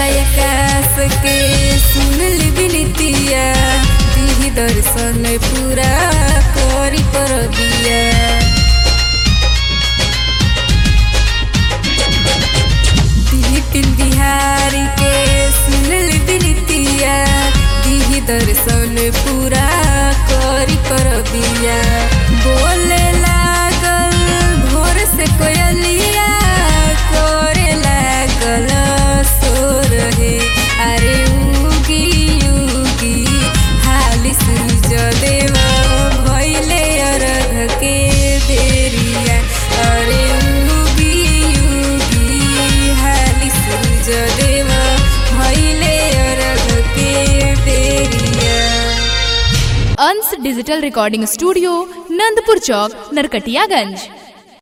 सयकास के सुनल बिनतिया दिही दर्शन पूरा करी पर दिया बिपिन बिहारी के सुनल बिनतिया दिही दर्शन पूरा करी कर दिया बोले लागल भोर से कोयलिया करे लागल सोर हे अरे उगी उगी हाली सूरज देव भैले अरघ के बेरिया अरे उगी उगी हाली सूरज देव भैले अरघ के बेरिया Ansh digital recording studio Nandpur चौक नरकटियागंज